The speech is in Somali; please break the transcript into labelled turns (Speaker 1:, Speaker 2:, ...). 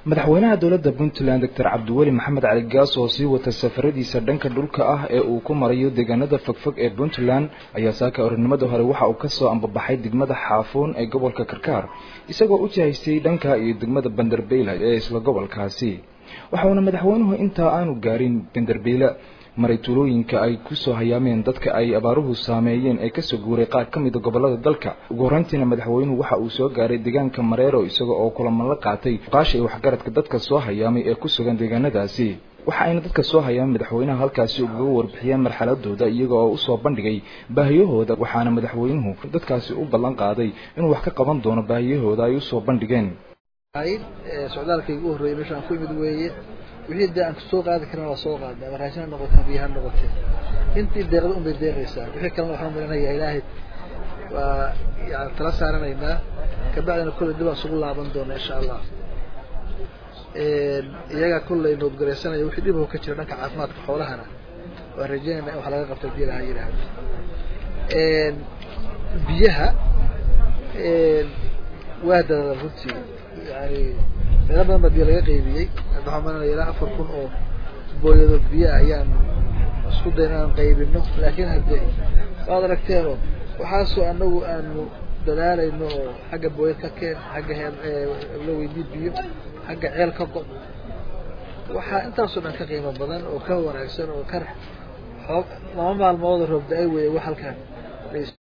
Speaker 1: madaxweynaha dowladda puntland doctor cabdiweli maxamed cali gaas oo sii wata safaradiisa dhanka dhulka ah ee uu ku marayo deegaanada fogfog ee puntland ayaa saaka orinimada hore waxa uu kasoo ambabaxay degmada xaafuun ee gobolka karkaar isagoo u jihaystay dhanka iyo degmada banderbeyla ee isla gobolkaasi waxauna madaxweynuhu intaa aanu gaarin banderbeyla maray tuulooyinka ay kusoo hayaameen dadka ay abaaruhu saameeyeen ee kasoo guuray qaar ka mida gobolada dalka ugu horreyntiina madaxweynuhu waxa uu soo gaaray deegaanka mareero isaga oo kulaman la qaatay qaasha iyo waxgaradka dadka soo hayaamay ee ku sugan deegaanadaasi waxa ayna dadka soo hayaan madaxweynaha halkaasi ugaga warbixiyeen marxaladooda iyaga oo usoo bandhigay baahiyahooda waxaana madaxweynuhu dadkaasi u ballan qaaday inuu wax ka qaban doono baahiyahooda ay usoo bandhigeen
Speaker 2: socdaalkayga u horreeyay meeshaan ku imid weeye wixii dee aan soo qaadi karna waa soo qaadnay ama raashin ha noqote biyo ha noqote intii deeqda un bay deeqaysaa wixii kalena waxaan marinaya ilaahay waa yani tala saaranaynaa kabacdina kolley dib aan isugu laaban doona insha allah iyagaa kolley noodgaraysanaya wixii dhibho ka jira dhanka caafimaadka xoolahana waan rajeynayna in wax laga qabto hadii lahaa yidhaahdo biyaha waa dadaala runtii yani meelo badan baa biyo laga qaybiyey waxaan maranaya ilaa afar kun oo booyado biyo ayaan isku dayn inaan qaybino laakiin haddee waad aragteeno waxaasoo anagu aanu dadaalayno oo xagga booyad ka keen xagga la weydii biyo xagga ceel ka go waxaa intaasoo dhan ka qiimo badan oo ka wanaagsan oo ka xoog laba maalmood roob da-ay weeye wax halkaan